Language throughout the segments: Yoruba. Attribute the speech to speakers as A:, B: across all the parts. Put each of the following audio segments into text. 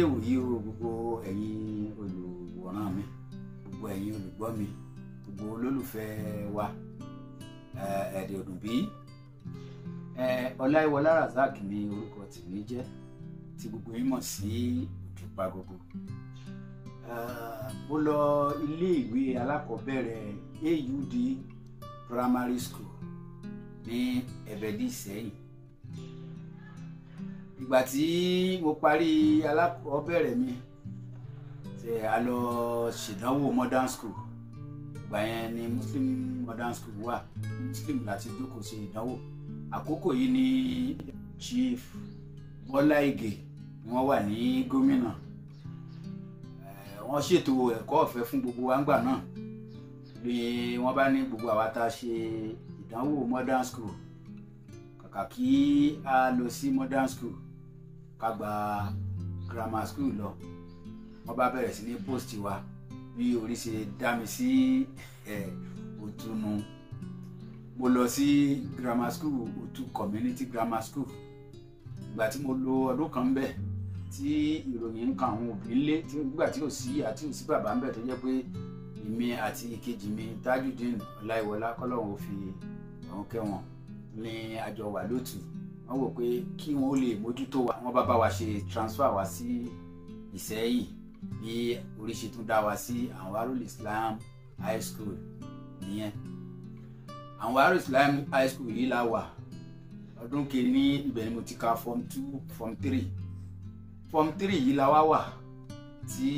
A: dédé wòyí o gbogbo ẹ̀yin olùwòran mi gbogbo ẹ̀yin olùgbọ́ mi gbogbo olólùfẹ́ wa ẹ̀ẹ́dẹ̀ òdùnbí ọláìwọlá razak ni orúkọ tèmi jẹ́ tí gbogbo yín mọ̀ sí òdùpá gbogbo mo lọ ilé ìwé alákọ̀ọ́bẹ̀rẹ̀ AUD primary school ní ẹ̀bẹ̀dì Ìsẹ́yìn ìgbà tí mo parí alákọ̀ọ́bẹ̀rẹ̀ mi ṣe a lọ ṣèdánwò modern school ìgbà yẹn ni muslim modern school wà muslim láti jókòó ṣe ìdánwò àkókò yìí ni chief Bọ́lá Ìgè ni wọ́n wà ní gómìnà wọ́n ṣètò ẹ̀kọ́ ọ̀fẹ́ fún gbogbo wa ńgbà náà ni wọ́n bá ní gbogbo àwa tá a ṣe ìdánwò modern school kàkà kí a lọ sí modern school ká gba grammar school lọ wọ́n bá bẹ̀rẹ̀ sí ní post wa bí orí ṣe dá mi sí òtúnu mo lọ sí grammar school òtú community grammar school ìgbà tí mo lò ọdún kan bẹ́ẹ̀ tí ìròyìn ń kan àwọn òbí ńlé nígbà tí ò sí àti ò sí bàbá ń bẹ̀ tó jẹ́ pé èmi àti ìkejì mi Tajudeen Ọláìwọlá kọ́lọ́hún ò fi ọ̀hún kẹ́wọ̀n ní àjọ wà lótú wọ́n wò pé kí wọ́n lè mójútó wa wọ́n bá bá wa ṣe transfer wa sí Ìsẹ́yìn bí orí ṣe tún dá wa sí Anwarul Islam High School nìyẹn Anwarul Islam High School yìí la wà ọdún kìíní ibẹ̀ ni mo ti ka form two form three form three yìí la wá wà tí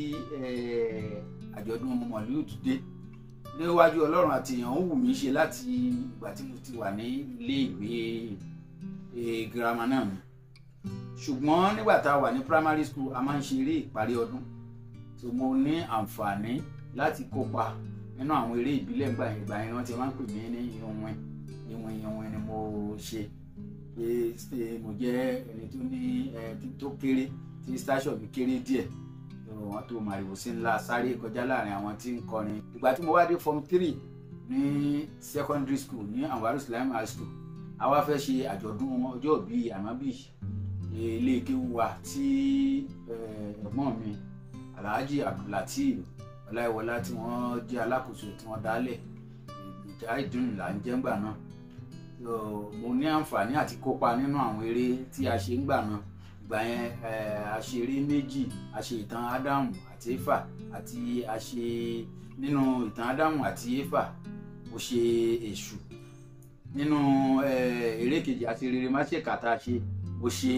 A: àjọ̀dún mọ̀lúùd dé níwájú ọlọ́run àti èèyàn ń wù mí ṣe láti ìgbà tí mo ti wà ní ilé ìwé girama náà mi ṣùgbọ́n nígbà tá a wà ní primary school a máa ń ṣe eré ìparí ọdún tó mo ní àǹfààní láti kópa nínú àwọn eré ìbílẹ̀ ńgbà yẹn ìgbà yẹn wọ́n ti máa ń pè mí ní ìwọ̀n ìwọ̀n ìwọ̀n ni mo ṣe pé mo jẹ́ ẹni tó ní tó kéré tí station mi kéré díẹ̀ wọn tó màrìwò sí ńlá sáré kọjá láàrin àwọn tí ń kọrin ìgbà tí mo wá dé form three ní secondary school ní Anwarul Islam high school a wá fẹ́ ṣe àjọ̀dún ọjọ́ ìbí ànábì ilé kéwú wa tí ẹ̀gbọ́n mi Alhaji Abdulateef Ọláìwọlá tí wọ́n jẹ́ alákòóso tí wọ́n dálẹ̀ ìdáìdùn là ń jẹ́ ńgbà náà mo ní àǹfààní àti kópa nínú àwọn eré tí a ṣe ńgbà náà ìgbà yẹn a ṣe eré méjì a ṣe ìtàn ádámù àti éfà àti a ṣe nínú ìtàn ádámù àti éfà mo ṣe èṣù nínú eré kejì àti rere má ṣe kàtà ṣe mo ṣe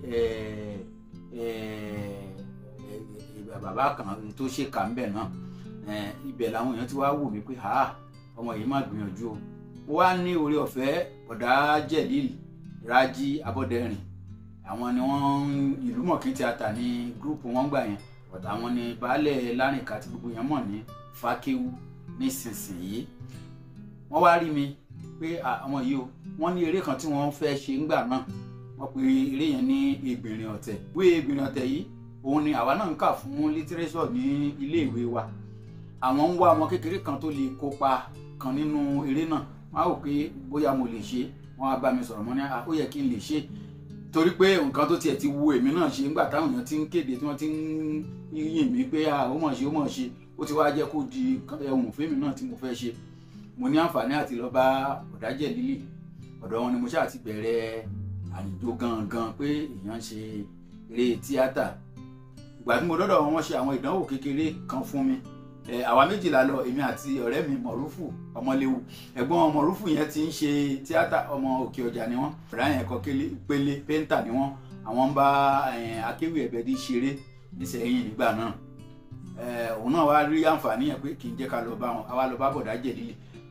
A: bàbá kan tó ṣe kà ń bẹ̀ náà ibẹ̀ làwọn èèyàn ti wá wò mí pé ọmọ yìí má gbìyànjú o mo wá ní oore ọ̀fẹ́ ọ̀dà jẹ̀líl rájí abọ́dẹ̀rìn àwọn ni wọ́n ìlú mọ̀kí tíátà ní gúrúùpù wọn gbà yẹn ọ̀tà àwọn ni baálẹ̀ lárìnká tí gbogbo yẹn mọ̀ ní fákéwú nísinsìnyí wọ́n wá rí mi pé àwọn yìí o wọ́n ní eré kan tí wọ́n fẹ́ ṣe ńgbà náà wọ́n pe eré yẹn ní Ẹgbìnrin Ọ̀tẹ̀ wé Ẹgbìnrin Ọ̀tẹ̀ yìí òun ni àwa náà ń kà fún lítírésọ̀ ní ilé ìwé wa àwọn ń wá ọmọ kékeré kan tó lè kópa kan nínú eré náà wọ́n á wò pé bóyá mo lè ṣe wọ́n á bá mi sọ̀rọ̀ mọ́ ní ó yẹ kí n lè ṣe torí pé nǹkan tó tiẹ̀ ti wu èmi náà ṣe nígbà táwọn èèyàn ti ń kéde tí wọ́n ti ń yìn mí pé ó mọ̀ ṣe ó mọ̀ ṣe ó ti wá jẹ́ kó di ẹ̀hùn fíìmù náà tí mo fẹ́ ṣe mo ní àǹfààní àti lọ bá ọ̀dájẹ́ lílì ọ̀dọ̀ wọn ni mo ṣáà ti bẹ̀rẹ̀ àlùjọ gangan pé èèyàn ṣe eré tíátà ìgbà tí mo dọ́dọ̀ wọn ṣe àwọn ìdánwò kékeré kan fún mi àwa méjìlá lọ èmi àti ọ̀rẹ́ mi mọ̀rúfù ọmọléwu ẹ̀gbọ́n mọ̀rúfù yẹn ti ń ṣe tíátà ọmọ òkè ọjà ni wọ́n ọ̀rẹ́ yẹn kọ́ pélé péńtà ni wọ́n àwọn ń bá akéwì ẹ̀bẹ̀dì ṣeré nísẹ̀yìn nígbà náà òun náà wá rí àǹfààní yẹn pé kì í jẹ́ ká lọ bá wọn àwa lọ bá bọ̀dá jẹ̀lílì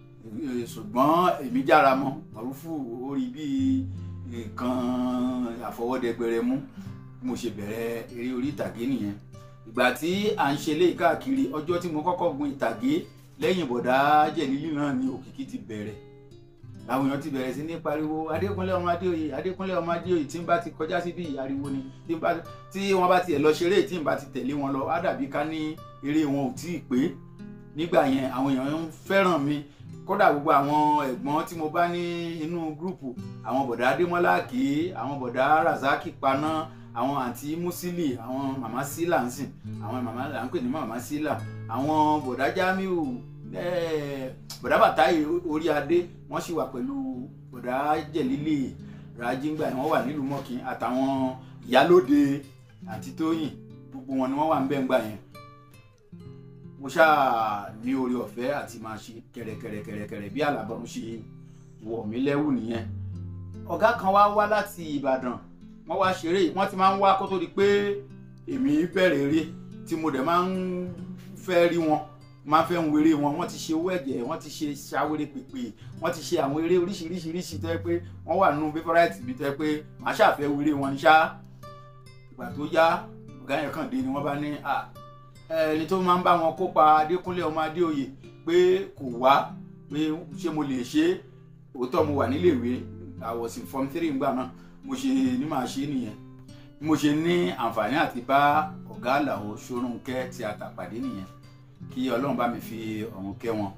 A: ṣùgbọ́n èmi jára mọ́ mọ̀rúfù ó rí bí nǹkan àfọwọ́dẹgbẹrẹ mú mo ṣe bẹ̀rẹ̀ eré orí ìtàgé nìyẹn ìgbà tí à ń ṣe léyìí káàkiri ọjọ́ tí mo kọ́kọ́ gun ìtàgé lẹ́yìn bọ̀dá jẹ̀lílì náà ni òkìkí ti bẹ̀rẹ̀ làwọn èèyàn ti bẹ̀rẹ̀ sí ní pariwo adékúnlé ọmọ adéoyè adékúnlé ọmọ adéoyè tí n bá ti kọjá síbi ariwo ni tí wọ́n bá tiẹ̀ lọ ṣeré tí n bá ti tẹ̀lé wọn lọ á dàbí ká ní eré wọn ò tí ì pé nígbà yẹn àwọn èèyàn ń fẹ́ràn mi kódà gbogbo àwọn ẹ̀gbọ́n tí mo bá ní inú gúrùpù àwọn bọ̀dá adémọ́lá kì í àwọn bọ̀dá razaki paná àwọn àǹtí musili àwọn màmá sílà ń sìn àwọn màmá là ń pè ní màmá sílà àwọn bọ̀dá jamiu bọ̀dá bàtáyé orí adé wọ́n sì wà pẹ̀lú bọ̀dá jẹ̀lílì rajingba wọ́n wà nílùú mọ́kìn àtàwọn ìyálóde àti tóyìn gbogbo wọn ni wọ́n wà ń bẹ̀ ń gbà yẹn mo ṣáà ní orí ọ̀fẹ́ àti máa ṣe kẹ̀rẹ̀kẹ̀rẹ̀kẹ̀rẹ̀ bí àlàbọ̀n ṣe wọ̀ mí lẹ́wù nìyẹn ọ̀gá kan wá wá láti ìbàdàn wọ́n wá ṣeré wọ́n ti máa ń wá kó tó di pé èmi bẹ̀rẹ̀ eré tí mo dẹ̀ máa ń fẹ́ rí wọn máa ń fẹ́ ń wéré wọn wọ́n ti ṣe owó ẹ̀jẹ̀ wọ́n ti ṣe ṣàwéré pèpè wọ́n ti ṣe àwọn eré oríṣiríṣiríṣi tó yẹ pé wọ́n wà nínú favourite mi tó yẹ pé màá ṣàfẹ́ wéré wọn ní ṣá ìgbà tó yá ọ̀gá yẹn kàn dé ni wọ́n bá ní ẹni tó máa ń bá wọn kópa adékúnlé ọmọ adéoyè pé kò wá pé ṣé mo lè ṣe òótọ́ mo wà níléèwé I was in form three ngbà náà mo ṣe ní màá ṣe nìyẹn mo ṣe ní àǹfààní àti bá ọ̀gá àlàó ṣorúnkẹ́ tí a tà pàdé nìyẹn kí ọlọ́run bá mi fi ọ̀run kẹ́ wọn.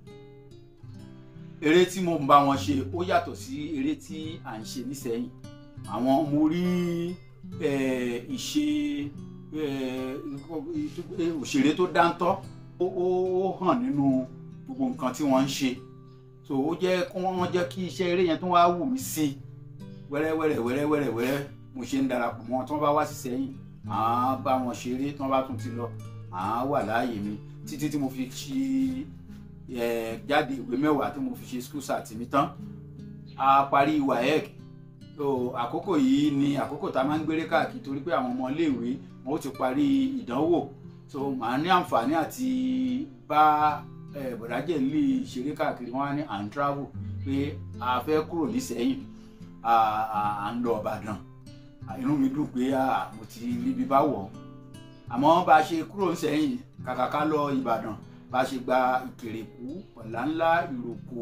A: eré tí mo ń bá wọn ṣe ó yàtọ̀ sí eré tí à ń ṣe nísẹ̀yìn àwọn mo rí ìṣe òṣèré tó dáńtọ́ ó hàn nínú gbogbo nǹkan tí wọ́n ń ṣe so ó jẹ́ kí wọ́n jẹ́ kí iṣẹ́ eré yẹn tó wá wù mí sí wẹ́rẹ́wẹ́rẹ́ wẹ́rẹ́wẹ́rẹ́ wẹ́rẹ́ mo ṣe ń darapọ̀ mọ́ tí wọ́n bá wá sí sẹ́yìn màá bá wọn ṣeré tí wọ́n bá tún ti lọ màá wà láàyè mi títí tí mo fi ṣe jáde ìwé mẹ́wàá tí mo fi ṣe school sat mi tán a parí waec so àkókò yìí ni àkókò tá a máa ń gbéré káàkiri torí pé àwọn ọmọ iléèwé wọn ó ti parí ìdánwò so màá ní àǹfààní àti bá bọ̀dájẹ́ lè ṣeré káàkiri wọn á ní à ń travel pé a fẹ́ kúrò nísẹ̀yìn à ń lọ Ìbàdàn inú mi dùn pé mo ti ríbi bá wọ̀ àmọ́ bá a ṣe kúrò nísẹ̀yìn kàkà ká lọ Ìbàdàn bá a ṣe gba Ìkèrèkú Ọ̀làńlá Ìròkò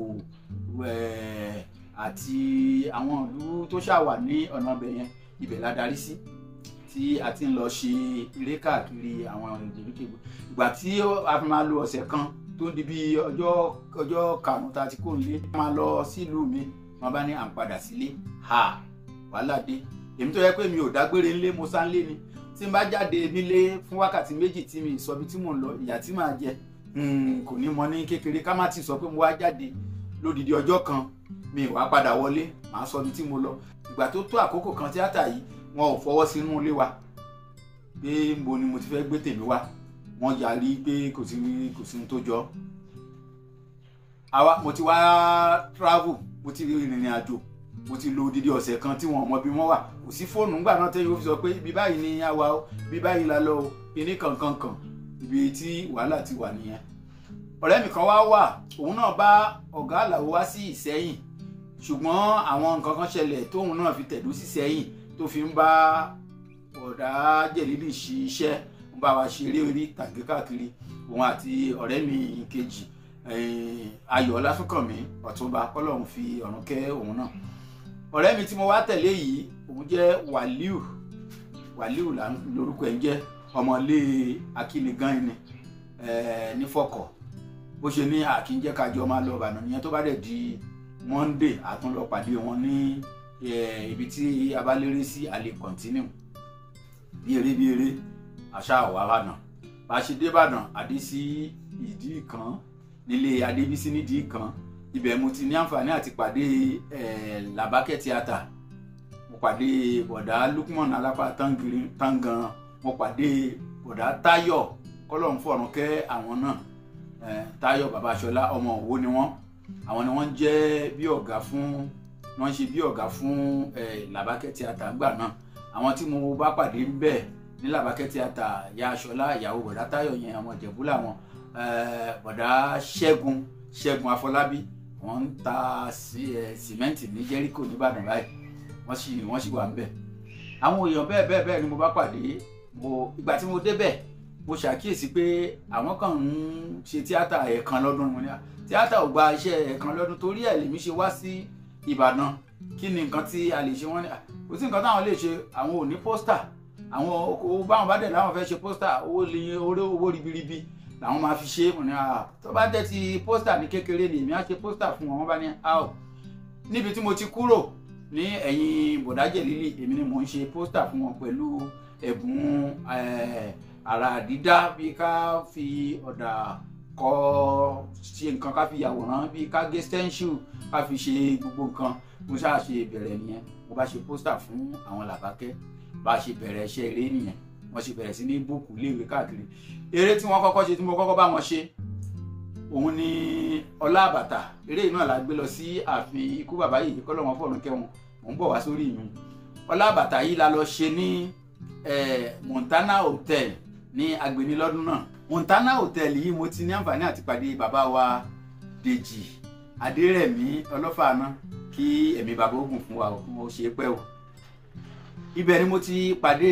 A: àti àwọn ìlú tó ṣàwà ní ọ̀nà ibẹ̀ yẹn ibẹ̀ la darí sí tí a ti ń lọ ṣe eré káàkiri àwọn ìgbèríko ìgbà tí a fi máa lo ọ̀sẹ̀ kan tó di bí ọjọ́ ọjọ́ karùn-ún tá a ti kó nílé máa lọ sílùú mi wọn bá ní à ń padà sílé ha wàhálà dé èmi tó yẹ pé mi ò dágbére ńlé mo sá ńlé ni tí n bá jáde nílé fún wákàtí méjì tí mi sọ bí tí mò ń lọ ìyà tí màá jẹ kò ní mọ ní kékeré ká má ti sọ pé mo wá jáde lódìdí ọjọ́ kan mi wá padà wọlé màá sọ bí tí mo lọ ìgbà tó tó àkókò kan tíátà yìí wọn ò fọwọ́ sínú ilé wa pé mo ni mo ti fẹ́ gbé tèmi wá wọ́n yarí pé kò sí kò sí ohun tó jọ àwa mo ti wá travel mo ti rìnrìn àjò mo ti lo odidi ọ̀sẹ̀ kan tí wọn ò mọ bí wọ́n wà kò sí fóònù ńgbà náà tẹ́yìn ó fi sọ pé ibi báyìí ni a wà ó ibi báyìí la lọ o kíní kankan kan ibi tí wàhálà ti wà nìyẹn ọ̀rẹ́ mi kan wá wà òun náà bá ọ̀gá àlàó wá sí ìsẹ́yìn ṣùgbọ́n àwọn nǹkan kan ṣẹlẹ̀ tóun náà fi tẹ̀dó sí sẹ́yìn tó fi ń bá ọ̀dà jẹ̀lílì ṣiṣẹ́ ń bá wa ṣeré orí tàgé káàkiri òun àti ọ̀rẹ́ mi kejì ayọ̀ ọlásùnkànmí ọ̀túnba kọ́lọ́hún fi ọ̀run kẹ́ òun náà ọ̀rẹ́ mi tí mo wá tẹ̀lé yìí òun jẹ́ wàlíù wàlíù lórúkọ ẹ̀ ń jẹ́ ọmọlé akínigan ni nífọ̀kọ̀ bó ṣe ní àkínjẹ́ kájọ máa lọ Ìbàdàn nìyẹn tó bá dẹ̀ di Monday àtúnlọ pàdé wọn ní ibi tí a bá lérè sí a lè continue bí eré bí eré àṣà àwárànà bá a ṣe dé Ìbàdàn àdé sí ìdí kan nílé Adébísí nídìí kan ibẹ̀ mo ti ní àǹfààní àti pàdé Làbákẹ́ tíátà mo pàdé bọ̀dá Lukman alápá tangan mo pàdé bọ̀dá Táyọ̀ kọ́lọ́hún fọ̀rùn kẹ́ àwọn náà Táyọ̀ Babáṣọlá ọmọ Òwò ni wọ́n àwọn ni wọ́n jẹ́ bí ọ̀gá fún wọ́n ṣe bí ọ̀gá fún Làbákẹ́ tíátà ńgbà náà àwọn tí mo bá pàdé ń bẹ̀ ní Làbákẹ́ tíátà ìyá Aṣọlá ìyàwó bọ̀dá Táyọ̀ yẹn ọmọ Ìjẹ̀bú làwọn bọ̀dá Ṣẹ́gun Ṣẹ́gun Afọlábí wọ́n ń ta sìmẹ́ǹtì ní Jẹ́ríkò nìbàdàn báyìí wọ́n sì wọ́n sì wà ń bẹ̀ àwọn èèyàn bẹ́ẹ̀ bẹ́ẹ̀ bẹ́ẹ̀ ni mo bá pàdé mo ìgbà tí mo débẹ̀ mo ṣàkíyèsí pé àwọn kan ń ṣe tíátà ẹ̀ẹ̀kan lọ́dún mo ní à tíátà ò gba iṣẹ́ ẹ̀ẹ̀kan lọ́dún torí ẹ̀ lèmi ṣe wá sí Ìbàdàn kí ni nǹkan tí a lè ṣe wọ́n ní kò sí nǹkan táwọn lè ṣe àwọn ò ní pósítà àwọn owó báwọn bá dẹ̀ láwọn fẹ́ ṣe pósítà owó lè owó ribiribi làwọn máa fi ṣe mo ní à tó bá dẹ̀ ti pósítà ní kékeré ni èmi á ṣe pósítà fún wọn wọ́n bá ní à ò níbi tí mo ti kúrò ní ẹ̀yìn bọ̀dájẹ̀ lílì èmi ni mò ń ṣe pósítà fún wọn pẹ̀lú ẹ̀bùn àrà dídá bí ká fi ọ̀dà kọ ṣe nǹkan ká fi yàwòrán bí ká gé stencil ká fi ṣe gbogbo nǹkan mo ṣáà ṣe bẹ̀rẹ̀ nìyẹn mo bá ṣe pósítà fún àwọn làbákẹ́ bá ṣe bẹ̀rẹ̀ iṣẹ́ eré nìyẹn wọ́n ṣe bẹ̀rẹ̀ sí ní búùkù léèwé káàkiri eré tí wọ́n kọ́kọ́ ṣe tí mo kọ́kọ́ bá wọn ṣe òun ni ọlá àbàtà eré yìí náà la gbé lọ sí ààfin ikú bàbá yìí kọ́ lọ́wọ́n fọ̀run kẹ́wọn mò ń bọ̀ wá sórí ìyún ọlá àbàtà yìí la lọ ṣe ní Montana Hotel ní agbeni lọ́dún náà Montana Hotel yìí mo ti ní àǹfààní àti pàdé bàbá wa Dèjì Adérẹ̀mí ọlọ́fààná kí ẹ̀mí bàbá ogun fún wa mo ṣe pẹ́ o ibẹ̀ ni mo ti pàdé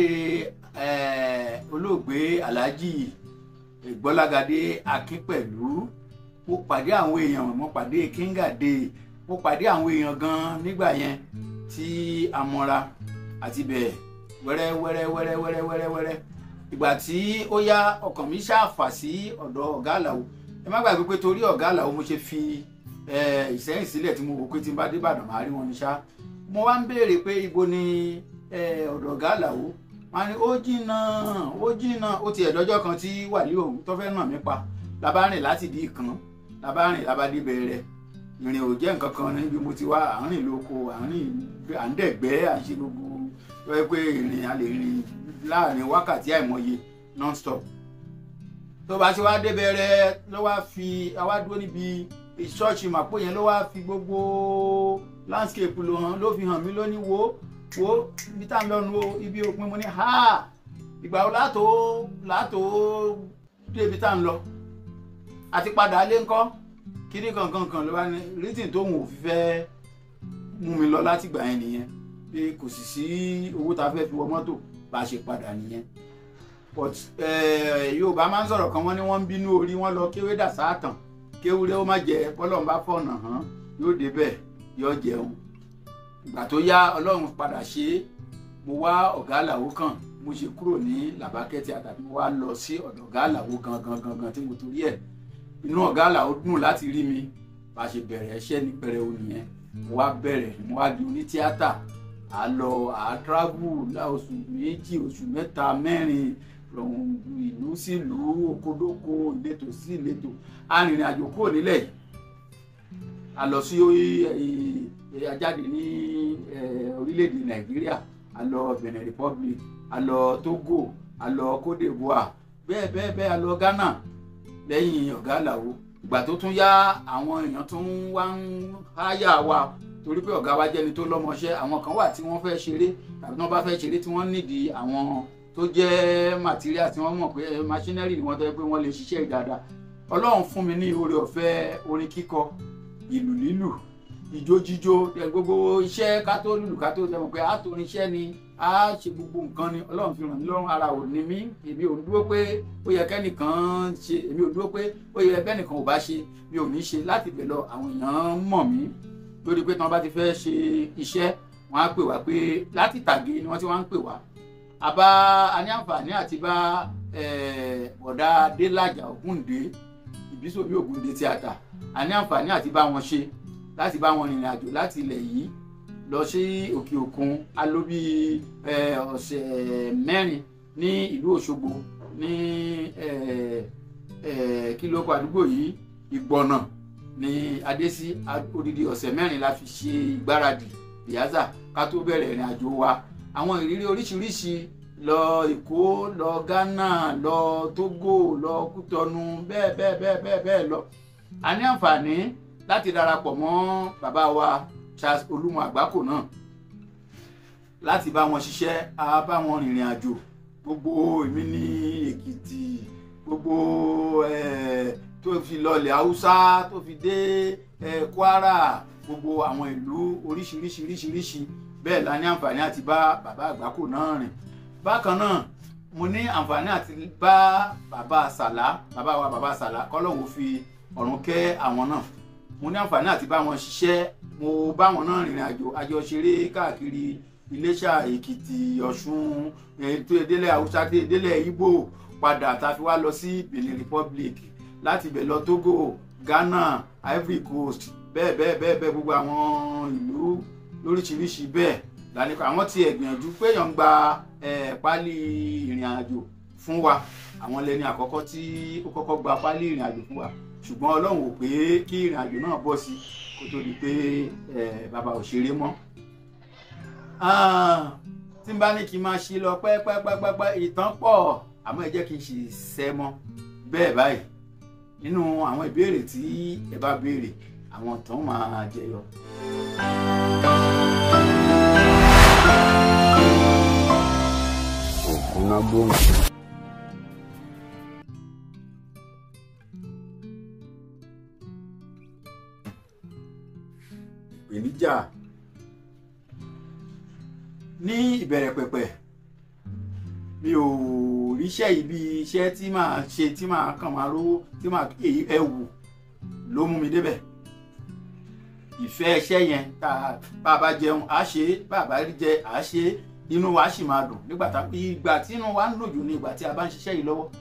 A: olóògbé Alhaji Gbọ́lágadé Akínpẹ̀lú mo pàdé àwọn èèyàn mo pàdé Kíngàdé mo pàdé àwọn èèyàn gan nígbà yẹn tí a mọra àti bẹ́ẹ̀ wẹ́rẹ́ wẹ́rẹ́ wẹ́rẹ́ wẹ́rẹ́ wẹ́rẹ́ wẹ́rẹ́ ìgbà tí ó yá ọkàn mi ṣàfà sí ọ̀dọ̀ ọ̀gá àlàó ẹ má gbàgbé pé torí ọ̀gá àlàó mo ṣe fi ìsẹ́yìn sílẹ̀ tí mo wò pé tí n bá dé Ìbàdàn máa rí wọn ní ṣá mo wá ń béèrè pé ibo ni ọ̀dọ̀ ọ̀gá àlàó wọn ni ó jìnnà ó jìnnà ó ti ẹ̀dọ́jọ́ kan tí wàlíì òun tó fẹ́ nà mí pa labá rìn láti di ìkan labá rìn labá dé bẹ̀rẹ̀ ìrìn ò jẹ́ nǹkan kan níbi mo ti wá àárín lóko àárín à ń dẹ̀gbẹ́ àṣẹ gbogbo tó yẹ pé ìrìn a lè rìn láàrin wákàtí àìmọye non-stop tó bá ti wá dé bẹ̀rẹ̀ ló wá fi àwa dúró níbi ṣọ́ọ̀ṣì màpò yẹn ló wá fi gbogbo landscape ló hàn ló fi hàn mí lónìí wo wo ibi tá à ń lọ́nu o ibi òpin mo ní ha ìgbà wo látò látò débi tá à ń lọ àti padà lé ńkọ́ kíní kankan kan ló wá ní rítìn tóun ò fi fẹ́ mú mi lọ láti gbà yẹn nìyẹn pé kò sì sí owó tá a fẹ́ fi wọ mọ́tò bá a ṣe padà nìyẹn but Yorùbá máa ń sọ̀rọ̀ kan wọ́n ní wọ́n ń bínú orí wọn lọ kéwé dà sáàtàn kéwúrẹ́ ó má jẹ bọ́lọ́run bá fọ̀nà hàn yóò débẹ̀ yóò jẹun ìgbà tó yá ọlọ́run padà ṣe é mo wá ọ̀gá àlàó kan mo ṣe kúrò ní làbákẹ́ tí àtàbí mo wá lọ sí ọ̀dọ̀ ọ̀gá àlàó gangan gangan tí mo torí ẹ̀ inú ọ̀gá àlàó dùn láti rí mi bá a ṣe bẹ̀rẹ̀ iṣẹ́ ní pẹrẹu nìyẹn mo wá bẹ̀rẹ̀ mo wá di oní tíátà à lọ à travel láoṣù méjì oṣù mẹ́ta mẹ́rin ìlú sí ìlú okodoko ìletò sí ìletò arìnrìn àjò kúrò nílẹ̀ yìí a lọ sí ajáde ní orílẹ̀-èdè nàìjíríà a lọ benin republic a lọ togo a lọ cote d'ivoire bẹ́ẹ̀ bẹ́ẹ̀ bẹ́ẹ̀ a lọ ghana lẹ́yìn ọ̀gá àlàó ìgbà tó tún yá àwọn èèyàn tún wá ń háyà wa torí pé ọ̀gá wa jẹ́ni tó lọ́mọṣẹ́ àwọn kan wà tí wọ́n fẹ́ ṣeré tàbí tí wọ́n bá fẹ́ ṣeré tí wọ́n nídìí àwọn tó jẹ́ material tí wọ́n mọ̀ pé machinery ni wọ́n tọ́ pé wọ́n lè ṣiṣẹ́ dáadáa ọlọ́run fún mi ní oore ọ̀fẹ́ orin kíkọ ìlù lílù ìjó jíjó gbogbo iṣẹ́ ká tó lùlù ká tó tẹ̀wọ̀n pé a torin iṣẹ́ ni a ṣe gbogbo nǹkan ni ọlọ́run fi ràn mí lọ́rùn ara ò ní mí èmi ò dúró pé ó yẹ kẹ́nìkan ṣe èmi ò dúró pé ó yẹ kẹ́nìkan ò bá ṣe mi ò ní ṣe láti bẹ̀ lọ àwọn èèyàn mọ̀ mí lórí pé tí wọ́n bá ti fẹ́ ṣe iṣẹ́ wọ́n á pè wá pé láti tàgé ni wọ́n ti wá ń pè wá àbá a ní àǹfààní àti bá ọ̀dà Adélàjà Ògúndé Ìbísòmí Ògúndé tíátà a ní àǹfààní àti bá wọn ṣe láti bá wọn rìnrìn àjò láti ilẹ̀ yìí lọ sí òkè òkun a lò bí ọ̀sẹ̀ mẹ́rin ní ìlú Òṣogbo ní kí ló kọ àdúgbò yìí Ìgbọ̀nà ní adésí odidi ọ̀sẹ̀ mẹ́rin la fi ṣe ìgbáradì ìyáza ká tó bẹ̀rẹ̀ ìrìn àjò wa àwọn ìrírí oríṣiríṣi lọ Èkó lọ Ghana lọ Togo lọ Kútọnu bẹ́ẹ̀ bẹ́ẹ̀ bẹ́ẹ̀ bẹ́ẹ̀ bẹ́ẹ̀ lọ a ní àǹfààní láti darapọ̀ mọ́ bàbá wa Charles Olúmọ Àgbákò náà láti bá wọn ṣiṣẹ́ a bá wọn rìnrìn àjò gbogbo èmi ní Èkìtì gbogbo tó fi lọlẹ̀ Haúsá tó fi dé Kwara gbogbo àwọn ìlú oríṣiríṣi oríṣiríṣi bẹ́ẹ̀ la ní àǹfààní àti bá bàbá Àgbákò náà rìn bákan náà mo ní àǹfààní àti bá bàbá Sàlá bàbá wa bàbá Sàlá kọ́lọ́hún fi ọ̀run kẹ́ àwọn náà mo ní àǹfààní àti bá wọn ṣiṣẹ́ mo bá wọn náà rìnrìn àjò àjọṣeré káàkiri Iléṣà Èkìtì Ọ̀ṣun ètò ìdílé Haúsá ìdílé Ìgbò padà tá a fi wá lọ sí Benin Republic láti ibẹ̀ lọ Togo Ghana Ivory Coast bẹ́ẹ̀ bẹ́ẹ̀ bẹ́ẹ̀ bẹ́ẹ̀ gbogbo àwọn ìlú lóríṣiríṣi bẹ́ẹ̀ lálẹ́kọ̀ọ́ àwọn tí ẹ̀ gbìyànjú pé èèyàn ń gba pálí ìrìn àjò fún wa àwọn lẹni àkọ́kọ́ tí ó kọ́kọ́ gba pálí ìrìn àjò fún wa ṣùgbọ́n ọlọ́run ò pé kí ìrìn àjò náà bọ́ sí kó tó di pé bàbá ò ṣeré mọ́ tí n bá ní kí n máa ṣe lọ pẹ́pẹ́pẹ́pẹ́ ìtàn pọ̀ àmọ́ ẹ jẹ́ kí n ṣe sẹ́ mọ́ bẹ́ẹ̀ báyìí nínú àwọn ìbéèrè tí ẹ bá béèrè àwọn tán máa jẹyọ.
B: ògùnà gbòǹgbò.
A: ìpèníjà ní ìbẹ̀rẹ̀ pẹ̀pẹ̀ mi ò ríṣẹ́ yìí bí iṣẹ́ tí màá ṣe tí màá kàn máa rówó tí màá ẹ̀wù ló mú mi débẹ̀ ìfẹ́ iṣẹ́ yẹn tá a bá jẹun à ṣe bá a bá rí jẹ à ṣe inú wa sì máa dùn nígbà tá ìgbà tí inú wa ń dùn jù ní ìgbà tí a bá ń ṣiṣẹ́ yìí lọ́wọ́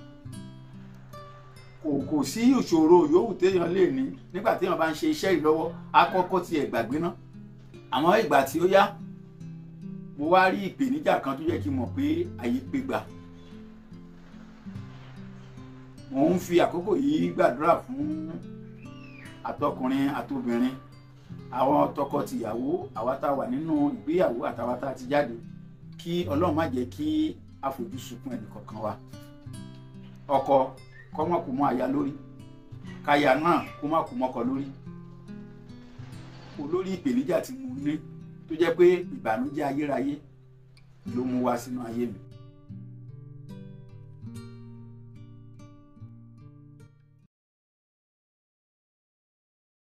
A: kò kò sí ìṣòro yòówù téèyàn lè ní nígbà téèyàn bá ń ṣe iṣẹ́ yìí lọ́wọ́ á kọ́kọ́ tiẹ̀ gbàgbé ná àmọ́ ìgbà tí ó yá mo wá rí ìpèníjà kan tó yẹ kí n mọ̀ pé àyè pé gbà mo ń fi àkókò yìí gbàdúrà fún àtọkùnrin àtobìnrin àwọn tọkọtìyàwó àwa tá a wà nínú ìgbéyàwó àtàwa tá a ti jáde kí ọlọ́run má jẹ́ kí a fojú sunkún ẹnì kọ̀ọ̀kan wa ọkọ kó má kú mọ́ aya lórí káya náà kó má kú mọ́kọ lórí olórí ìpèníjà tí mo ní tó jẹ́ pé ìbànújẹ́ ayérayé ló mú wá sínú ayé mi